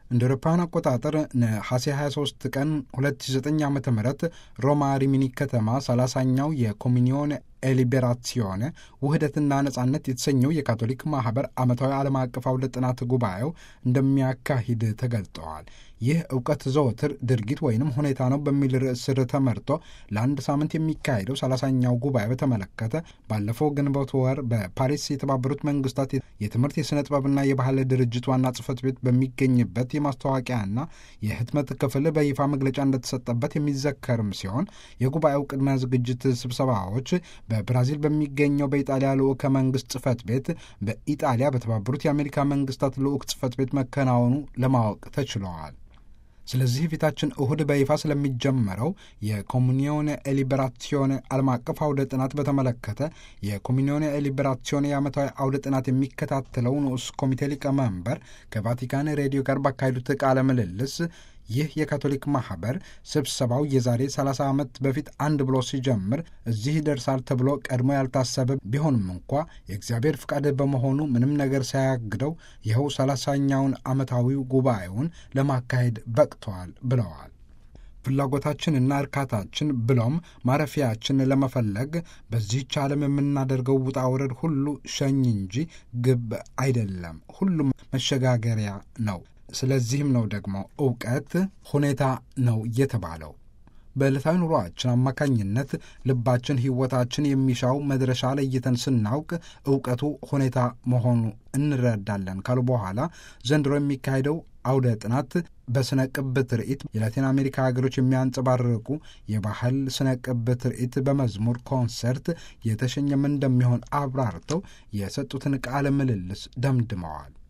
እንደ አውሮፓውያን አቆጣጠር ነሐሴ 23 ቀን 2009 ዓ ም ሮማ ሪሚኒ ከተማ 30ኛው የኮሚኒዮን ኤሊቤራሲዮነ ውህደትና ነጻነት የተሰኘው የካቶሊክ ማህበር ዓመታዊ ዓለም አቀፍ አውደ ጥናት ጉባኤው እንደሚያካሂድ ተገልጠዋል። ይህ እውቀት ዘወትር ድርጊት ወይንም ሁኔታ ነው በሚል ርዕስ ስር ተመርጦ ለአንድ ሳምንት የሚካሄደው ሰላሳኛው ጉባኤ በተመለከተ ባለፈው ግንቦት ወር በፓሪስ የተባበሩት መንግስታት የትምህርት የሥነ ጥበብና የባህል ድርጅት ዋና ጽሕፈት ቤት በሚገኝበት የማስታወቂያና የህትመት ክፍል በይፋ መግለጫ እንደተሰጠበት የሚዘከርም ሲሆን የጉባኤው ቅድመ ዝግጅት ስብሰባዎች በብራዚል በሚገኘው በኢጣሊያ ልዑከ መንግስት ጽሕፈት ቤት በኢጣሊያ በተባበሩት የአሜሪካ መንግስታት ልዑክ ጽሕፈት ቤት መከናወኑ ለማወቅ ተችለዋል። ስለዚህ ፊታችን እሁድ በይፋ ስለሚጀመረው የኮሙኒዮን ኤሊበራሲዮን ዓለም አቀፍ አውደ ጥናት በተመለከተ የኮሙኒዮን ኤሊበራሲዮን የዓመታዊ አውደ ጥናት የሚከታተለው ንዑስ ኮሚቴ ሊቀመንበር ከቫቲካን ሬዲዮ ጋር ባካሄዱት ቃለ ምልልስ ይህ የካቶሊክ ማህበር ስብሰባው የዛሬ 30 ዓመት በፊት አንድ ብሎ ሲጀምር እዚህ ይደርሳል ተብሎ ቀድሞ ያልታሰበ ቢሆንም እንኳ የእግዚአብሔር ፍቃድ በመሆኑ ምንም ነገር ሳያግደው ይኸው ሰላሳኛውን ዓመታዊው ጉባኤውን ለማካሄድ በቅተዋል ብለዋል። ፍላጎታችንና እርካታችን ብሎም ማረፊያችን ለመፈለግ በዚህች ዓለም የምናደርገው ውጣ ውረድ ሁሉ ሸኝ እንጂ ግብ አይደለም። ሁሉም መሸጋገሪያ ነው። ስለዚህም ነው ደግሞ እውቀት ሁኔታ ነው የተባለው። በዕለታዊ ኑሯችን አማካኝነት ልባችን፣ ሕይወታችን የሚሻው መድረሻ ለይተን ስናውቅ እውቀቱ ሁኔታ መሆኑ እንረዳለን ካሉ በኋላ ዘንድሮ የሚካሄደው አውደ ጥናት በስነ ቅብ ትርኢት የላቲን አሜሪካ ሀገሮች የሚያንጸባርቁ የባህል ስነ ቅብ ትርኢት በመዝሙር ኮንሰርት የተሸኘም እንደሚሆን አብራርተው የሰጡትን ቃለ ምልልስ ደምድመዋል።